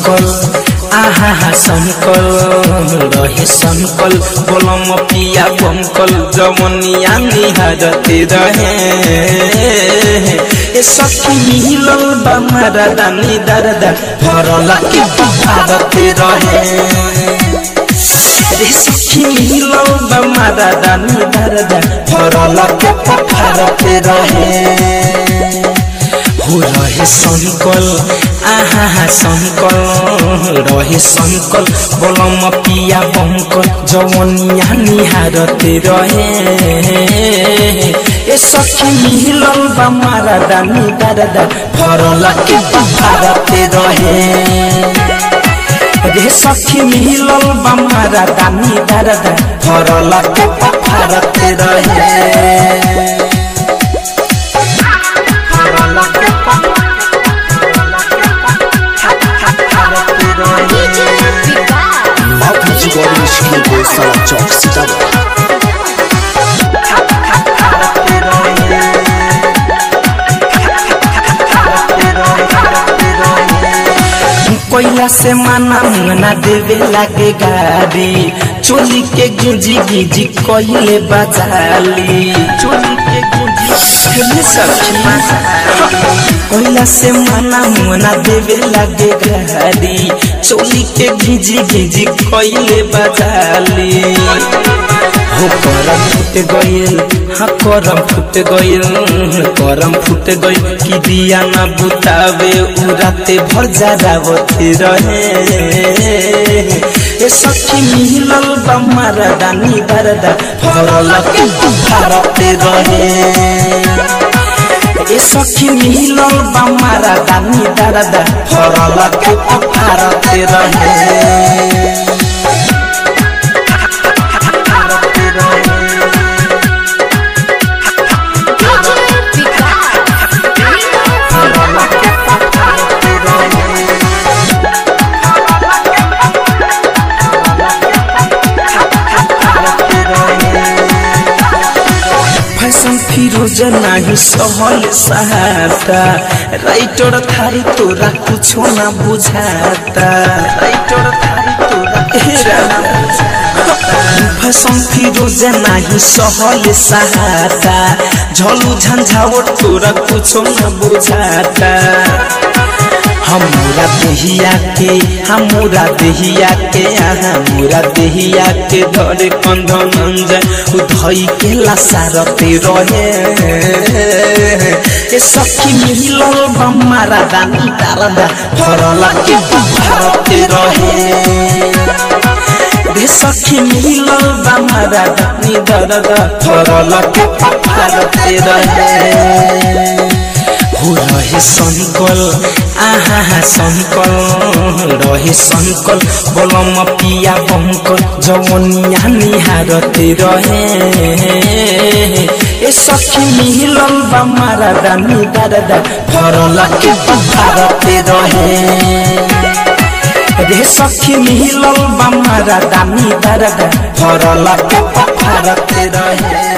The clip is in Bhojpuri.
संकल आहा हा संकल रहे संकल बोलम पिया बंकल जवनिया निहारते रहे ए सखी मिलल बा मारा दानी दरदा भरला के पहाड़ते रहे रे सखी मिलल बा मारा दानी दरदा भरला के पहाड़ते रहे हो रहे संकल आहा हा संकल रहे संकल बोलम पिया बंकल जवनिया निहारते रहे ए सखी मिलल बा मारा दानी दादा भरला के पहाड़ते रहे रे सखी मिलल बा मारा दानी दादा भरला के पहाड़ते रहे DJ Vikas. Mapu Recording Studio Sala Chowk Sitamarhi कोयला से माना मुंगना देवे लागे गाड़ी चोली के गुंजी गिजी कोयले बजाली चोली के गुंजी खेले सखी कोयला से माना मुंगना देवे लागे गाड़ी चोली के गिजी गिजी कोयले बजाली हो करम फुट गइल हाँ करम फुट गइल करम फुट गइल कि दिया ना बुतावे उराते भर जारावते रहे ए सखी मिलल बा मारा दानी बरदा भरल के भारते रहे ए सखी मिलल बा मारा दानी बरदा भरल के भारते रहे DJ Vikas. फैशन फिरोज नाही सहल सहाता राइटर थारी तोरा कुछो ना बुझाता राइटर थारी तोरा हेरा ना बुझाता फैशन फिरोज नाही सहल सहाता झलू झंझावट तोरा कुछो ना बुझाता हमरा देहिया के हमरा देहिया के हमरा देहिया के धरे कंधन अंजन उधई के लसारते रहे ए सखी मिलल बम्मारा दानी दारदा भरला के भारते रहे रे सखी मिलल बम्मारा दानी दारदा भरला के भारते रहे हो रहे संकल आहा हा संकल रहे संकल बोलम पिया बंकल जवनिया निहारते रहे ए सखी मिलल बा मारा दानी दादा भरला के भारते रहे रे सखी मिलल बा मारा दानी दादा भरला के भारते रहे